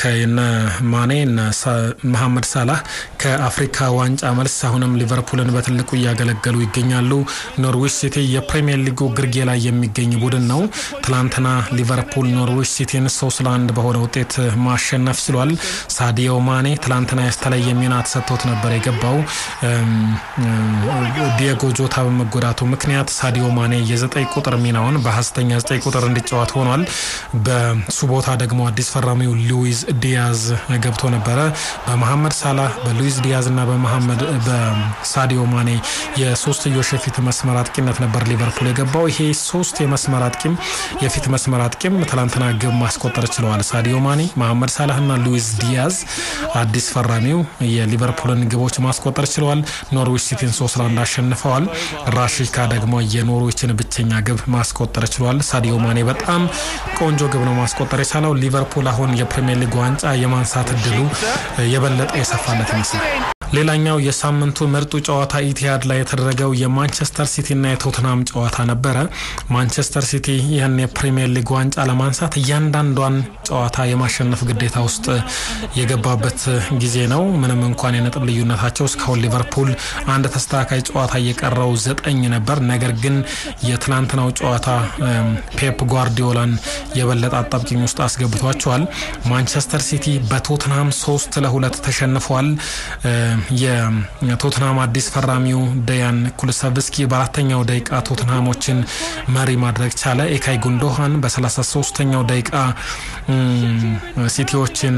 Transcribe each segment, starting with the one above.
ከነ ማኔ እነ መሐመድ ሳላህ ከአፍሪካ ዋንጫ መልስ አሁንም ሊቨርፑልን በትልቁ እያገለገሉ ይገኛሉ። ኖርዊች ሲቲ የፕሪሚየር ሊጉ ግርጌ ላይ የሚገኝ ቡድን ነው። ትላንትና ሊቨርፑል ኖርዊች ሲቲን ሶስት ለአንድ በሆነ ውጤት ማሸነፍ ችሏል። ሳዲዮ ማኔ ትላንትና የተለየ ሚና ተሰጥቶት ነበር የገባው ዲየጎ ጆታ በመጎዳቱ ምክንያት ሳዲዮ ማኔ የዘጠኝ ቁጥር ሚናውን በሀሰተኛ ዘጠኝ ቁጥር እንዲጫወት ሆኗል። በሱ ቦታ ደግሞ አዲስ ፈራሚው ሉዊዝ ዲያዝ ገብቶ ነበረ። በመሐመድ ሳላህ በሉዊዝ ዲያዝ እና በመሐመድ በሳዲዮ ማኔ የሶስትዮሽ የፊት መስመር አጥቂነት ነበር ሊቨርፑል የገባው። ይሄ ሶስት የመስመር አጥቂም የፊት መስመር አጥቂም ትላንትና ግብ ማስቆጠር ችለዋል። ሳዲዮ ማኔ፣ መሐመድ ሳላህ እና ሉዊዝ ዲያዝ አዲስ ፈራሚው የሊቨርፑልን ግቦች ማስቆጠር ችለዋል። ኖርዊች ሲቲን ሶስት ለአንድ አሸንፈዋል። ራሺካ ደግሞ የኖርዊችን ብቸኛ ግብ ማስቆጠር ችሏል። ሳዲዮ ማኔ በጣም ቆንጆ ግብ ነው ማስቆጠር የቻለው። ሊቨርፑል አሁን የፕሪሚየር ሊግ ዋንጫ የማንሳት እድሉ የበለጠ የሰፋለት ይመስላል። ሌላኛው የሳምንቱ ምርጡ ጨዋታ ኢቲሃድ ላይ የተደረገው የማንቸስተር ሲቲና የቶትናም ጨዋታ ነበረ። ማንቸስተር ሲቲ ይህን የፕሪሚየር ሊግ ዋንጫ ለማንሳት እያንዳንዷን ጨዋታ የማሸነፍ ግዴታ ውስጥ የገባበት ጊዜ ነው። ምንም እንኳን የነጥብ ልዩነታቸው እስካሁን ሊቨርፑል አንድ ተስተካካይ ጨዋታ እየቀረው ዘጠኝ ነበር። ነገር ግን የትናንትናው ጨዋታ ፔፕ ጓርዲዮላን የበለጠ አጣብቂኝ ውስጥ አስገብቷቸዋል። ማንቸስተር ሲቲ በቶትናም ሶስት ለሁለት ተሸንፏል። የቶትናም አዲስ ፈራሚው ደያን ኩልሰቭስኪ በአራተኛው ደቂቃ ቶትናሞችን መሪ ማድረግ ቻለ። ኤካይ ጉንዶሃን በ33ኛው ደቂቃ ሲቲዎችን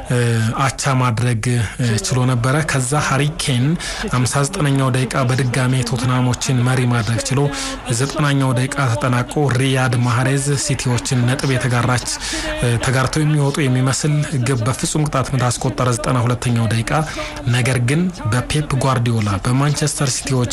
አቻ ማድረግ ችሎ ነበረ። ከዛ ሀሪኬን 59ኛው ደቂቃ በድጋሜ ቶትናሞችን መሪ ማድረግ ችሎ ዘጠናኛው ደቂቃ ተጠናቆ ሪያድ ማህሬዝ ሲቲዎችን ነጥብ የተጋራች ተጋርተው የሚወጡ የሚመስል ግብ በፍጹም ቅጣት ምት አስቆጠረ 92ኛው ደቂቃ ነገር ግን በፔፕ ጓርዲዮላ በማንቸስተር ሲቲዎች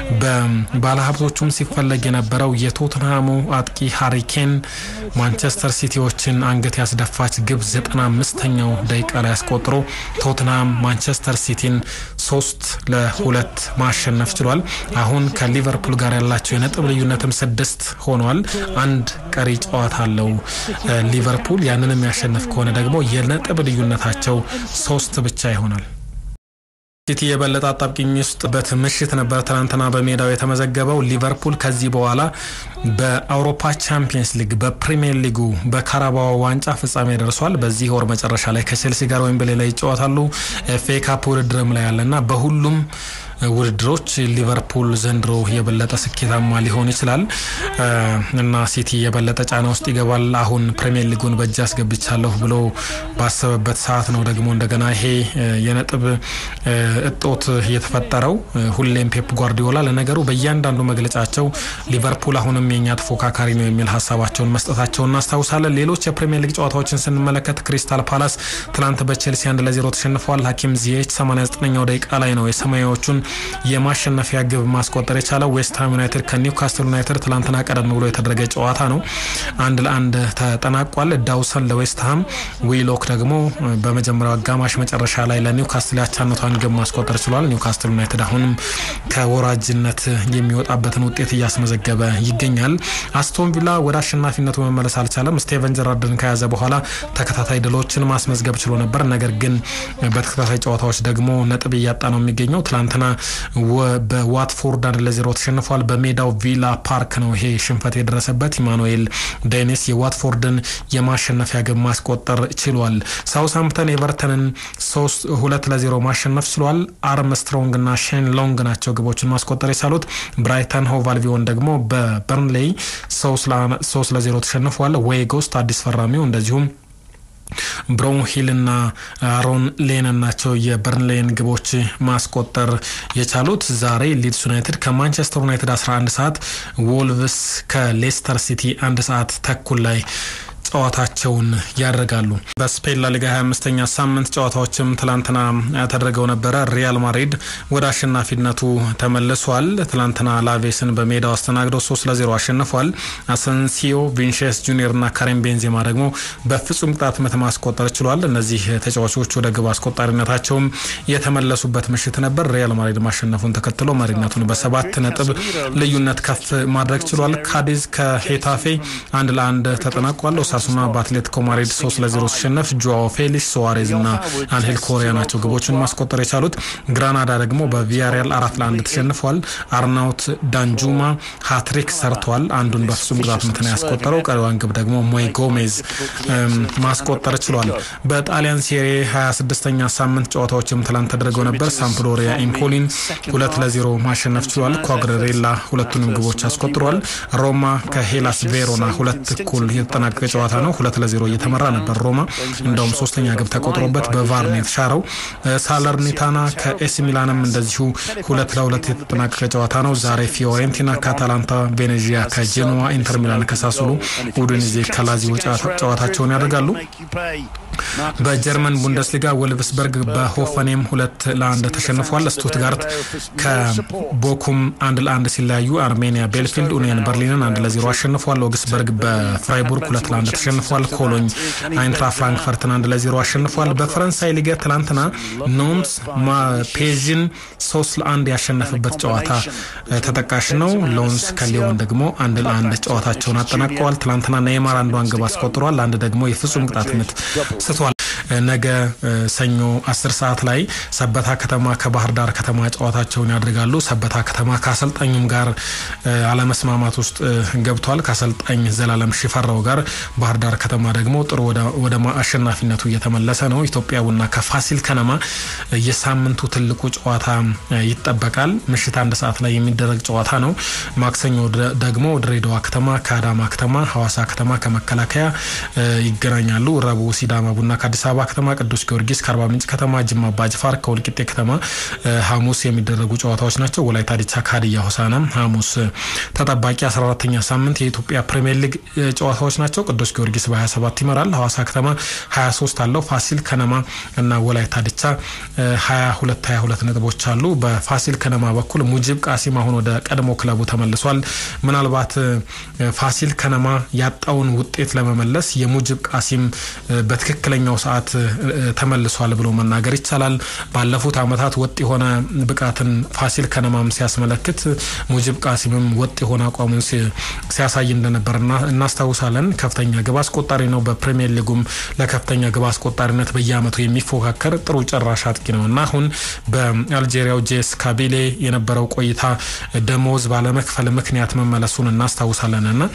በባለሀብቶቹም ሲፈለግ የነበረው የቶትንሃሙ አጥቂ ሃሪኬን ማንቸስተር ሲቲዎችን አንገት ያስደፋች ግብ 95ኛው ደቂቃ ላይ አስቆጥሮ ቶትንሃም ማንቸስተር ሲቲን ሶስት ለሁለት ማሸነፍ ችሏል። አሁን ከሊቨርፑል ጋር ያላቸው የነጥብ ልዩነትም ስድስት ሆኗል። አንድ ቀሪ ጨዋታ አለው ሊቨርፑል። ያንን የሚያሸንፍ ከሆነ ደግሞ የነጥብ ልዩነታቸው ሶስት ብቻ ይሆናል። ሲቲ የበለጠ አጣብቂኝ ውስጥ በት ምሽት ነበር ትናንትና በሜዳው የተመዘገበው። ሊቨርፑል ከዚህ በኋላ በአውሮፓ ቻምፒየንስ ሊግ፣ በፕሪሚየር ሊጉ፣ በካራባዋ ዋንጫ ፍጻሜ ደርሷል። በዚህ ወር መጨረሻ ላይ ከቼልሲ ጋር ወይም በሌላ ይጫወታሉ። ኤፍ ኤ ካፕ ውድድርም ላይ ያለና በሁሉም ውድድሮች ሊቨርፑል ዘንድሮ የበለጠ ስኬታማ ሊሆን ይችላል እና ሲቲ የበለጠ ጫና ውስጥ ይገባል። አሁን ፕሪሚየር ሊጉን በእጅ አስገብቻለሁ ብሎ ባሰበበት ሰዓት ነው ደግሞ እንደገና ይሄ የነጥብ እጦት የተፈጠረው። ሁሌም ፔፕ ጓርዲዮላ ለነገሩ በእያንዳንዱ መግለጫቸው ሊቨርፑል አሁንም የኛ ተፎካካሪ ነው የሚል ሀሳባቸውን መስጠታቸውን እናስታውሳለን። ሌሎች የፕሪሚየር ሊግ ጨዋታዎችን ስንመለከት ክሪስታል ፓላስ ትናንት በቼልሲ አንድ ለዜሮ ተሸንፈዋል። ሀኪም ዚየች 89ኛው ደቂቃ ላይ ነው የሰማያዎቹን የማሸነፊያ ግብ ማስቆጠር የቻለው። ዌስትሃም ዩናይትድ ከኒውካስትል ዩናይትድ ትላንትና ቀደም ብሎ የተደረገ ጨዋታ ነው። አንድ ለአንድ ተጠናቋል። ዳውሰን ለዌስትሃም፣ ዊሎክ ደግሞ በመጀመሪያው አጋማሽ መጨረሻ ላይ ለኒውካስትል ያቻነቷን ግብ ማስቆጠር ችሏል። ኒውካስትል ዩናይትድ አሁንም ከወራጅነት የሚወጣበትን ውጤት እያስመዘገበ ይገኛል። አስቶን ቪላ ወደ አሸናፊነቱ መመለስ አልቻለም። ስቴቨን ጀራርድን ከያዘ በኋላ ተከታታይ ድሎችን ማስመዝገብ ችሎ ነበር። ነገር ግን በተከታታይ ጨዋታዎች ደግሞ ነጥብ እያጣ ነው የሚገኘው። ትላንትና በዋትፎርድ አንድ ለዜሮ ተሸንፏል። በሜዳው ቪላ ፓርክ ነው ይሄ ሽንፈት የደረሰበት። ኢማኑኤል ዴኒስ የዋትፎርድን የማሸነፊያ ግብ ማስቆጠር ችሏል። ሳውስሃምፕተን ኤቨርተንን ሶስት ሁለት ለዜሮ ማሸነፍ ችሏል። አርምስትሮንግ እና ሼን ሎንግ ናቸው ግቦችን ማስቆጠር የቻሉት። ብራይተን ሆቭ አልቢዮን ደግሞ በበርንሌይ ሶስት ለዜሮ ተሸንፏል። ዌይጎስት አዲስ ፈራሚው እንደዚሁም ብሮን ሂል እና አሮን ሌነን ናቸው የበርንሌን ግቦች ማስቆጠር የቻሉት። ዛሬ ሊድስ ዩናይትድ ከማንቸስተር ዩናይትድ 11 ሰዓት፣ ወልቭስ ከሌስተር ሲቲ አንድ ሰዓት ተኩል ላይ ጨዋታቸውን ያደርጋሉ። በስፔን ላሊጋ 25ኛ ሳምንት ጨዋታዎችም ትላንትና ያተደረገው ነበረ። ሪያል ማድሪድ ወደ አሸናፊነቱ ተመልሷል። ትላንትና ላቬስን በሜዳው አስተናግደው 3 ለ0 አሸንፏል። አሰንሲዮ፣ ቪንሼስ ጁኒየር እና ካሪም ቤንዜማ ደግሞ በፍጹም ቅጣት ምት ማስቆጠር ችሏል። እነዚህ ተጫዋቾች ወደ ግብ አስቆጣሪነታቸውም የተመለሱበት ምሽት ነበር። ሪያል ማድሪድ ማሸነፉን ተከትሎ መሪነቱን በሰባት ነጥብ ልዩነት ከፍ ማድረግ ችሏል። ካዲዝ ከሄታፌ አንድ ለአንድ ተጠናቋል። ኦሳሱና በአትሌቲኮ ማድሪድ ሶስት ለዜሮ ሲሸነፍ ጆዋው ፌሊክስ፣ ሶዋሬዝ እና አንሄል ኮሪያ ናቸው ግቦቹን ማስቆጠር የቻሉት። ግራናዳ ደግሞ በቪያሪያል አራት ለአንድ ተሸንፏል። አርናውት ዳንጁማ ሃትሪክ ሰርቷል። አንዱን በፍጹም ቅጣት ምት ነው ያስቆጠረው። ቀሪዋን ግብ ደግሞ ሞይ ጎሜዝ ማስቆጠር ችሏል። በጣሊያን ሴሪ 26ኛ ሳምንት ጨዋታዎችም ትላንት ተደርገው ነበር። ሳምፕዶሪያ ኢምፖሊን ሁለት ለዜሮ ማሸነፍ ችሏል። ኳግሬሬላ ሁለቱንም ግቦች አስቆጥሯል። ሮማ ከሄላስ ቬሮና ሁለት እኩል የተጠናቀቀ ጨዋታ ነው። ሁለት ለዜሮ እየተመራ ነበር ሮማ። እንደውም ሶስተኛ ግብ ተቆጥሮበት በቫር ነው የተሻረው። ሳለርኒታና ከኤሲ ሚላንም እንደዚሁ ሁለት ለሁለት የተጠናቀቀ ጨዋታ ነው። ዛሬ ፊዮሬንቲና ከአታላንታ፣ ቬኔዚያ ከጄኖዋ፣ ኢንተር ሚላን ከሳሱሉ፣ ኡዲኔዜ ከላዚዮ ጨዋታቸውን ያደርጋሉ። በጀርመን ቡንደስሊጋ ወልቭስበርግ በሆፈኔም ሁለት ለአንድ ተሸንፏል። ስቱትጋርት ከቦኩም አንድ ለአንድ ሲለያዩ አርሜኒያ ቤልፊልድ ኡኒየን በርሊንን አንድ ለዜሮ አሸንፏል። ኦግስበርግ በፍራይቡርግ ሁለት ለአንድ ተሸንፏል። ኮሎኝ አይንትራ ፍራንክፈርትን አንድ ለዜሮ አሸንፏል። በፈረንሳይ ሊገ ትላንትና ኖንስ ፔዥን ሶስት ለአንድ ያሸነፈበት ጨዋታ ተጠቃሽ ነው። ሎንስ ከሊዮን ደግሞ አንድ ለአንድ ጨዋታቸውን አጠናቀዋል። ትላንትና ኔይማር አንዷን ግብ አስቆጥሯል። አንድ ደግሞ የፍጹም ቅጣት ምት ስቷል። ነገ ሰኞ አስር ሰዓት ላይ ሰበታ ከተማ ከባህር ዳር ከተማ ጨዋታቸውን ያደርጋሉ። ሰበታ ከተማ ከአሰልጣኙም ጋር አለመስማማት ውስጥ ገብቷል። ከአሰልጣኝ ዘላለም ሽፈራው ጋር ባህር ዳር ከተማ ደግሞ ጥሩ ወደ አሸናፊነቱ እየተመለሰ ነው። ኢትዮጵያ ቡና ከፋሲል ከነማ የሳምንቱ ትልቁ ጨዋታ ይጠበቃል። ምሽት አንድ ሰዓት ላይ የሚደረግ ጨዋታ ነው። ማክሰኞ ደግሞ ድሬዳዋ ከተማ ከአዳማ ከተማ፣ ሐዋሳ ከተማ ከመከላከያ ይገናኛሉ። ረቡዕ ሲዳማ ቡና ከአዲስ አበባ ከተማ፣ ቅዱስ ጊዮርጊስ ከአርባ ምንጭ ከተማ፣ ጅማ አባጅፋር ከወልቂጤ ከተማ ሐሙስ የሚደረጉ ጨዋታዎች ናቸው። ወላይታ ዲቻ ከሀዲያ ሆሳዕናም ሐሙስ ተጠባቂ 14ተኛ ሳምንት የኢትዮጵያ ፕሪሚየር ሊግ ጨዋታዎች ናቸው። ቅዱስ ጊዮርጊስ በ27 ይመራል። ሐዋሳ ከተማ 23 አለው። ፋሲል ከነማ እና ወላይታ ዲቻ 22 22 ነጥቦች አሉ። በፋሲል ከነማ በኩል ሙጂብ ቃሲም አሁን ወደ ቀድሞ ክለቡ ተመልሷል። ምናልባት ፋሲል ከነማ ያጣውን ውጤት ለመመለስ የሙጂብ ቃሲም በትክክለኛው ሰዓት ተመልሷል ብሎ መናገር ይቻላል። ባለፉት ዓመታት ወጥ የሆነ ብቃትን ፋሲል ከነማም ሲያስመለክት ሙጂብ ቃሲምም ወጥ የሆነ አቋሙን ሲያሳይ እንደነበር እናስታውሳለን። ከፍተኛ ግብ አስቆጣሪ ነው። በፕሪሚየር ሊጉም ለከፍተኛ ግብ አስቆጣሪነት በየዓመቱ የሚፎካከር ጥሩ ጨራሽ አጥቂ ነው እና አሁን በአልጄሪያው ጄስ ካቢሌ የነበረው ቆይታ ደሞዝ ባለመክፈል ምክንያት መመለሱን እናስታውሳለን እና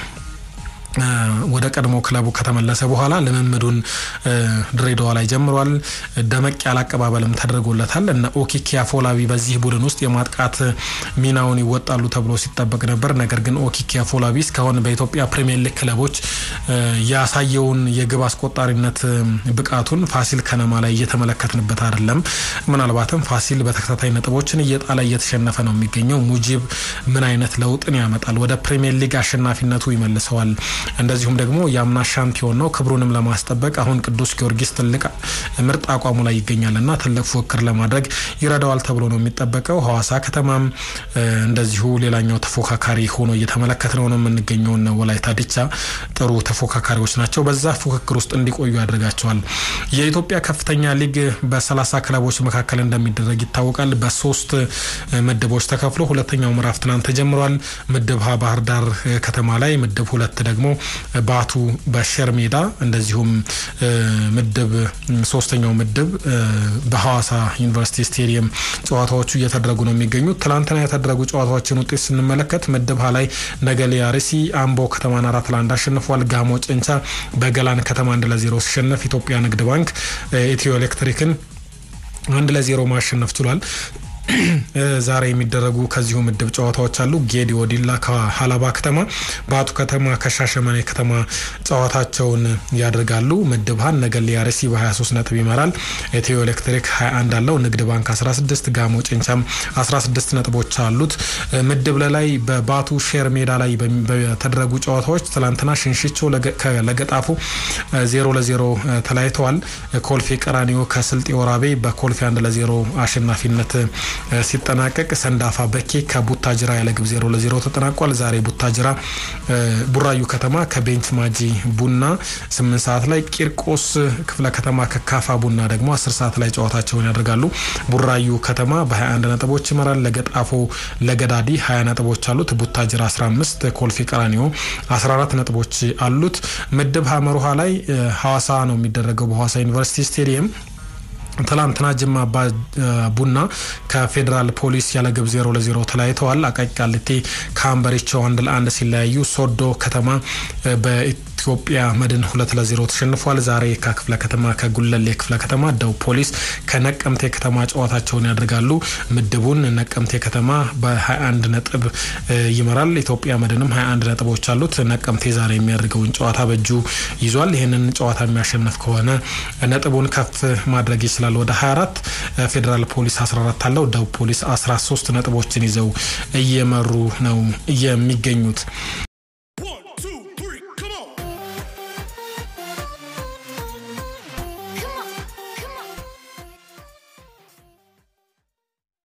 ወደ ቀድሞ ክለቡ ከተመለሰ በኋላ ልምምዱን ድሬዳዋ ላይ ጀምሯል። ደመቅ ያለ አቀባበልም ተደርጎለታል እና ኦኪኪ አፎላቢ በዚህ ቡድን ውስጥ የማጥቃት ሚናውን ይወጣሉ ተብሎ ሲጠበቅ ነበር። ነገር ግን ኦኪኪ አፎላቢ እስካሁን በኢትዮጵያ ፕሪሚየር ሊግ ክለቦች ያሳየውን የግብ አስቆጣሪነት ብቃቱን ፋሲል ከነማ ላይ እየተመለከትንበት አይደለም። ምናልባትም ፋሲል በተከታታይ ነጥቦችን እየጣለ እየተሸነፈ ነው የሚገኘው። ሙጂብ ምን አይነት ለውጥን ያመጣል? ወደ ፕሪሚየር ሊግ አሸናፊነቱ ይመልሰዋል? እንደዚሁም ደግሞ የአምና ሻምፒዮን ነው። ክብሩንም ለማስጠበቅ አሁን ቅዱስ ጊዮርጊስ ትልቅ ምርጥ አቋሙ ላይ ይገኛል እና ትልቅ ፉክክር ለማድረግ ይረዳዋል ተብሎ ነው የሚጠበቀው። ሐዋሳ ከተማም እንደዚሁ ሌላኛው ተፎካካሪ ሆኖ እየተመለከት ነው ነው የምንገኘውን ወላይታ ዲቻ ጥሩ ተፎካካሪዎች ናቸው። በዛ ፉክክር ውስጥ እንዲቆዩ ያደርጋቸዋል። የኢትዮጵያ ከፍተኛ ሊግ በሰላሳ ክለቦች መካከል እንደሚደረግ ይታወቃል። በሶስት ምድቦች ተከፍሎ ሁለተኛው ምዕራፍ ትናንት ተጀምሯል። ምድብ ሀ ባህር ዳር ከተማ ላይ፣ ምድብ ሁለት ደግሞ ባቱ በሸር ሜዳ እንደዚሁም ምድብ ሶስተኛው ምድብ በሐዋሳ ዩኒቨርሲቲ ስቴዲየም ጨዋታዎቹ እየተደረጉ ነው የሚገኙት። ትላንትና የተደረጉ ጨዋታዎችን ውጤት ስንመለከት ምድብ ሀ ላይ ነገሌ አርሲ አምቦ ከተማን አራት ለአንድ አሸንፏል። ጋሞ ጭንቻ በገላን ከተማ አንድ ለዜሮ ሲሸነፍ ኢትዮጵያ ንግድ ባንክ ኢትዮ ኤሌክትሪክን አንድ ለዜሮ ማሸነፍ ችሏል። ዛሬ የሚደረጉ ከዚሁ ምድብ ጨዋታዎች አሉ። ጌዲኦ ዲላ ከሀላባ ከተማ፣ ባቱ ከተማ ከሻሸመኔ ከተማ ጨዋታቸውን ያደርጋሉ። ምድብ ሀን ነገሌ አርሲ በ23 ነጥብ ይመራል። ኢትዮ ኤሌክትሪክ 21 አለው። ንግድ ባንክ 16፣ ጋሞ ጭንቻም 16 ነጥቦች አሉት። ምድብ ላይ በባቱ ሼር ሜዳ ላይ በተደረጉ ጨዋታዎች ትላንትና ሽንሽቾ ለገጣፉ ዜሮ ለዜሮ ተለያይተዋል። ኮልፌ ቀራኒዮ ከስልጤ ወራቤ በኮልፌ አንድ ለዜሮ አሸናፊነት ሲጠናቀቅ ሰንዳፋ በኬ ከቡታጅራ ያለ ግብ ዜሮ ለዜሮ ተጠናቋል። ዛሬ ቡታጅራ ቡራዩ ከተማ ከቤንች ማጂ ቡና ስምንት ሰዓት ላይ፣ ቂርቆስ ክፍለ ከተማ ከካፋ ቡና ደግሞ አስር ሰዓት ላይ ጨዋታቸውን ያደርጋሉ። ቡራዩ ከተማ በ21 ነጥቦች ይመራል። ለገጣፎ ለገዳዲ 20 ነጥቦች አሉት። ቡታጅራ 15፣ ኮልፌ ቀራኒዮ 14 ነጥቦች አሉት። ምድብ ሀመሩሃ ላይ ሐዋሳ ነው የሚደረገው በሐዋሳ ዩኒቨርሲቲ ስቴዲየም ትላንትና ጅማ አባ ቡና ከፌዴራል ፖሊስ ያለ ግብ ዜሮ ለዜሮ ተለያይተዋል። አቃቂ ቃሊቲ ከአምበሪቾ አንድ ለአንድ ሲለያዩ ሶዶ ከተማ በኢትዮጵያ መድን ሁለት ለዜሮ ተሸንፏል። ዛሬ ከክፍለ ከተማ ከጉለሌ ክፍለ ከተማ ደቡብ ፖሊስ ከነቀምቴ ከተማ ጨዋታቸውን ያደርጋሉ። ምድቡን ነቀምቴ ከተማ በ21 ነጥብ ይመራል። ኢትዮጵያ መድንም 21 ነጥቦች አሉት። ነቀምቴ ዛሬ የሚያደርገውን ጨዋታ በእጁ ይዟል። ይህንን ጨዋታ የሚያሸንፍ ከሆነ ነጥቡን ከፍ ማድረግ ይችላል ወደ 24። ፌዴራል ፖሊስ 14 አለው። ደቡብ ፖሊስ 13 ነጥቦችን ይዘው እየመሩ ነው የሚገኙት።